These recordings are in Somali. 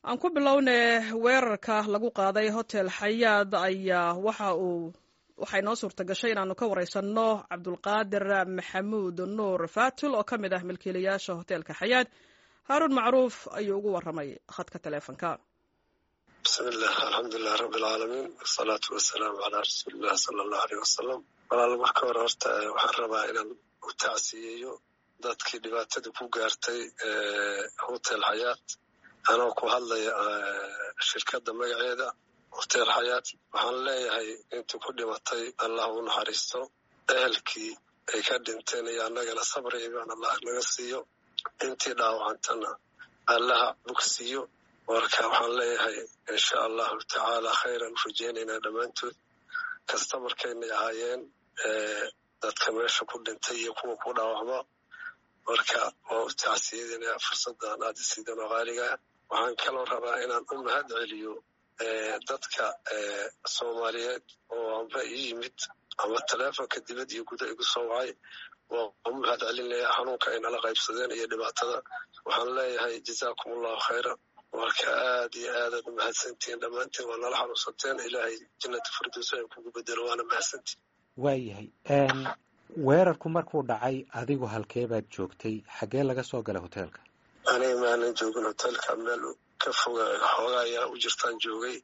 aan ku bilowne weerarka lagu qaaday hotel xayaad ayaa waxa uu waxay noo suurta gashay inaanu ka wareysanno cabdulqaadir maxamuud nuur fatul oo ka mid ah milkiilayaasha hoteelka xayaad haaruun macruuf ayuu ugu waramay khadka taleefonka bismillaah alxamdulilah rabbi alcaalamiin wasalaatu wasalaamu calaa rasuulillahi sala allahu aleyh wasalam walaal marka hore horta waxaan rabaa inaan u tacsiyeeyo dadkii dhibaatada ku gaartay hotel xayaat anoo ku hadlaya shirkadda magaceeda hotel xayaat waxaan leeyahay intii ku dhimatay allah u naxariisto ehelkii ay ka dhinteen iyo annagana sabri ibaan allah naga siiyo intii dhaawacantana allaha bogsiiyo marka waxaan leeyahay insha allahu tacaala khayran u rajeynaynaa dhammaantood kasta markaynay ahaayeen dadka meesha ku dhintay iyo kuwa ku dhaawacma marka waa u tacsiyadinaa fursaddan aad isiidan oo qaaligaa waxaan kaloo rabaa inaan u mahad celiyo dadka soomaaliyeed oo amba ii yimid ama taleefonka dibad iyo guda igu soo wacay waa u mahad celinaya xanuunka ay nala qaybsadeen iyo dhibaatada waxaan leeyahay jazaakum allahu khayra marka aad iyo aadaad u mahadsantihiin dhammaantiin waa nala xanuunsateen ilaahay jannata firdows ay kugu bedelo waana mahadsantihin waayahay weerarku markuu dhacay adigu halkee baad joogtay xaggee laga soo galay hoteelka aniga maanan joogin hoteelka meel ka foga xooga ayaa u jirtaan joogay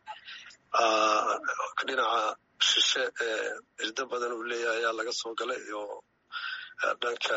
dhinaca shishe irdo badan uu leeyahay ayaa laga soo galay oo dhanka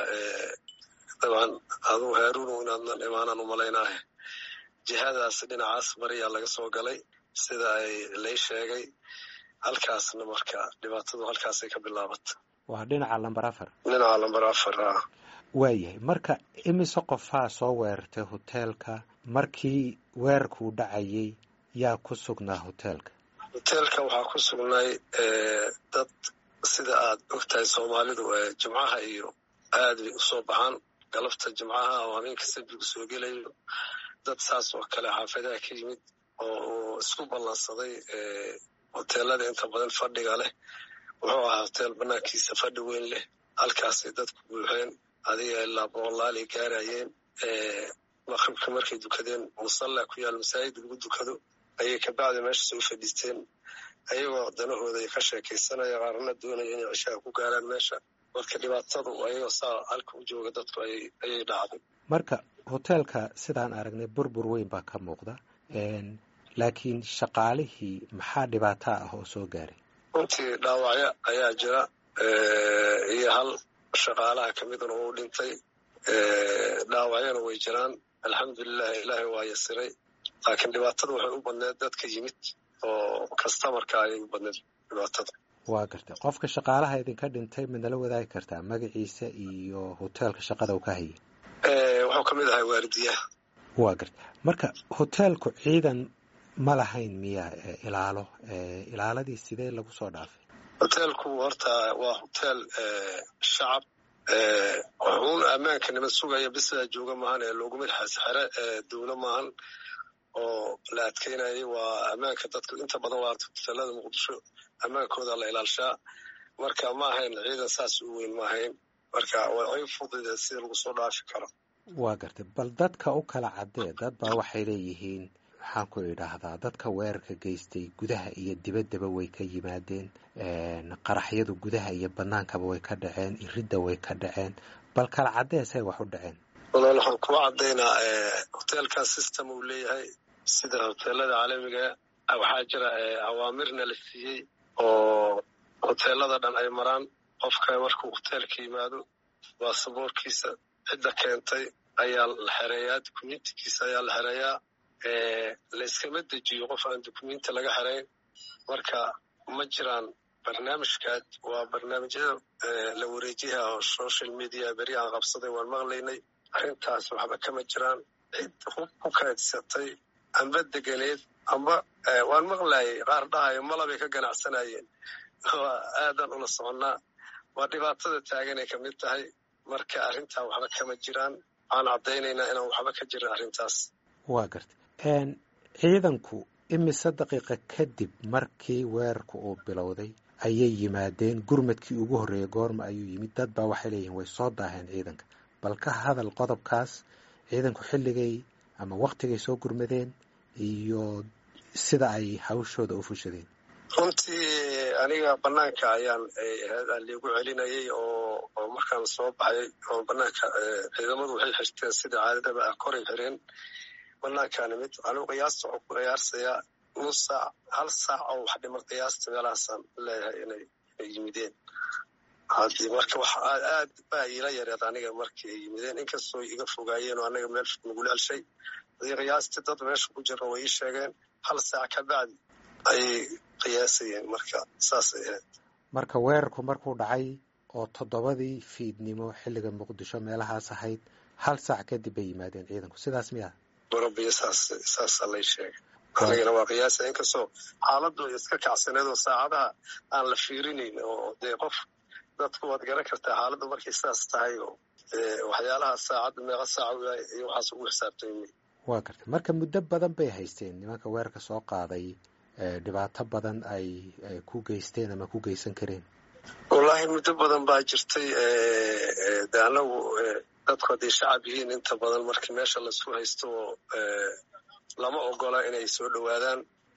dabcan adugu haaruunu inaadnan imaanaan u malaynaahe jihadaas dhinacaas bariyaa laga soo galay sida ay lay sheegay halkaasna marka dhibaatadu halkaasay ka bilaabata waa dhinaca lamber afar dhinaca lamber afar a waayahay marka imise qofaa soo weerartay hoteelka markii weerarkuu dhacayay yaa ku sugnaa hoteelka hoteelka waxaa ku sugnay dad sida aad ogtahay soomaalidu jimcaha iyo aad bay usoo baxaan galabta jimcaha oo habeenka sabigu soo gelayo dad saas oo kale xaafadaha ka yimid oo isku ballansaday hoteelada inta badan fadhiga leh wuxuu ahaa hoteel banaankiisa fadhi weyn leh halkaasay dadku buuxeen adiga ilaa boqolaal ay gaarayeen maqribka markay dukadeen musalla ku yaal masaajid lagu dukado ayay kabacdi meesha soo fadhiisteen ayagoo danahooda ay ka sheekaysanaya qaarna doonaya inay cishaha ku gaaraan meesha marka dhibaatadu ayagoo saa halka u jooga dadku ayay dhacday marka hoteelka sidaan aragnay burbur weyn baa ka muuqda laakiin shaqaalihii maxaa dhibaata ah oo soo gaaray runtii dhaawacyo ayaa jira iyo hal shaqaalaha ka midna uu dhintay dhaawacyana way jiraan alxamdulilah ilaahay waa yasiray laakiin dhibaatada waxay u badneed dadka yimid oo kastamarka ayay u badneed dhibaatada waa gartay qofka shaqaalaha idinka dhintay midnala wadaagi kartaa magaciisa iyo hoteelka shaqada uu ka hayay wuxuu ka mid ahay waardiyaha waa gartay marka hoteelku ciidan ma lahayn miya ilaalo ilaaladii sidee lagu soo dhaafay hoteelku horta waa hoteel shacab wuxuun ammaanka nima sugaya bisaa jooga maahan ee looguma xere dowlo maahan oo la adkeynayay waa ammaanka dadku inta badan waa hoteelada muqdisho ammaankooda la ilaalshaa marka ma ahayn ciidan saas u weyn ma ahayn marka way fudide sida lagu soo dhaafi karo waa gartay bal dadka u kala caddee dad baa waxay leeyihiin maxaan ku idhaahdaa dadka weerarka geystay gudaha iyo dibaddaba way ka yimaadeen qaraxyadu gudaha iyo bannaankaba way ka dhaceen iridda way ka dhaceen bal kala caddee say wax u dhaceen walaal waxaan kuwa caddaynaa hoteelkan system uu leeyahay sida hoteelada caalamiga waxaa jira awaamirna la siiyey oo hoteelada dhan ay maraan qofka markuu hoteelka yimaado baasaboorkiisa cidda keentay ayaa la xereeyaa dukumentikiisa ayaa la xereeyaa layskama dejiyo qof aan dukumenti laga xerayn marka ma jiraan barnaamijkaad waa barnaamijyada la wareejiyaha oo social media beri aan qabsaday waan maqlaynay arrintaas waxba kama jiraan cid hub ku kaadsatay amba deganeed amba waan maqlayay qaar dhahayo malabay ka ganacsanayeen waa aadan ula soconnaa waa dhibaatada taaganay ka mid tahay marka arrintaa waxba kama jiraan waxaan caddaynaynaa inaan waxba ka jirin arrintaas waa gartay ciidanku imise daqiiqa kadib markii weerarku uu bilowday ayay yimaadeen gurmadkii ugu horreeyey goorma ayuu yimid dad baa waxay leeyihiin way soo daaheen ciidanka bal ka hadal qodobkaas ciidanku xilligay ama waktigay soo gurmadeen iyo sida ay hawshooda u fushadeen runtii aniga banaanka ayaan ahayd aan liigu celinayay oo oo markaan soo baxay oo banaanka ciidamadu waxay xirteen sida caadadaba ah koray xireen banaankaani mid anigu qiyaasta waxuu ku qiyaarsayaa nus saac hal saac oo wax dhimar qiyaasta meelahaasaan leeyahay inay inay yimideen haddii marka wax aad baa iila yareed aniga markii ay yimideen inkastoo iga fogaayeen oo anaga meel nagula helshay hadii qiyaastii dad meesha ku jira way ii sheegeen hal saac ka bacdi ayay qiyaasayeen marka saasay ahayd marka weerarku markuu dhacay oo toddobadii fiidnimo xilliga muqdisho meelahaas ahayd hal saac kadib bay yimaadeen ciidanku sidaas miya barabiyo saas saasaa lay sheegay anigana waa qiyaasa inkastoo xaaladdu iska kacsaneed oo saacadaha aan la fiirinayn oo dee qof dadku waad garan kartaa xaaladdu markay saas tahay oo waxyaalaha saacadda meeqa saaca iyo waxaas ugu xisaabtay waa gartay marka muddo badan bay haysteen nimanka weerarka soo qaaday dhibaato badan ay ku geysteen ama ku geysan kareen wallaahi muddo badan baa jirtay de anagu dadku hadday shacab yihiin inta badan markii meesha laisku haysto oo lama ogola inay soo dhowaadaan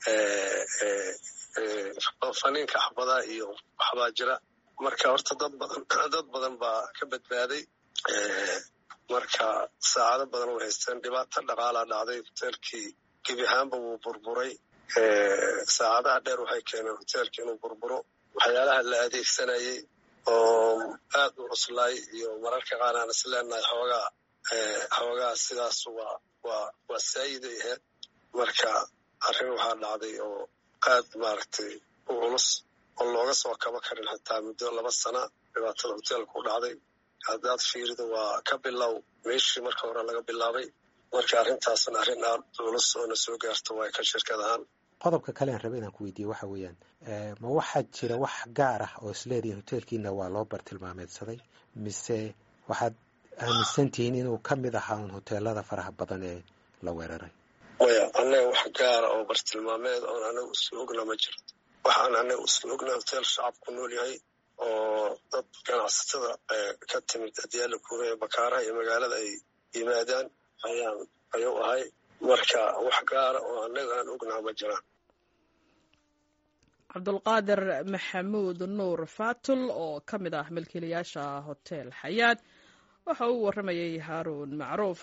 faniinka axbada iyo waxbaa jira marka horta dad badan dad badan baa ka badbaaday marka saacado badan way haysteen dhibaato dhaqaalaa dhacday hoteelkii gebi ahaanba wuu burburay saacadaha dheer waxay keeneen hoteelka inuu burburo waxyaalaha la adeegsanayay oo aad u cuslaay iyo mararka qaar aan is leenahay xoogaa xoogaa sidaas waa waa waa saayiday ahayd marka arrin waxaa dhacday oo aad maaragtay u culus oo looga soo kaba karin xitaa muddo laba sana dhibaatada hoteelka u dhacday haddaad fiirido waa ka bilow meeshii marka hore laga bilaabay marka arrintaasna arrin aad culus oo na soo gaarto waa ka shirkad ahaan qodobka kale aan raba inaan ku weydiiye waxa weeyaan ma waxaa jira wax gaar ah oo isleedihin hoteelkiina waa loo bartilmaameedsaday mise waxaad aaminsan tihiin inuu ka mid ahaa un hoteelada faraha badan ee la weeraray maya annaga wax gaara oo bartilmaameed oon anaga isla ogna ma jiro waxaan anaga isla ogna hoteel shacab ku nool yahay oo dad ganacsatada ka timid adyaala kuure ee bakaaraha iyo magaalada ay yimaadaan ayaan ayuu ahay marka wax gaara oo annaga aan ognaha ma jiraan cabdulqaadir maxamuud nuur fatul oo ka mid ah milkiilayaasha hotel xayaad waxa uu warramayay haaruun macruuf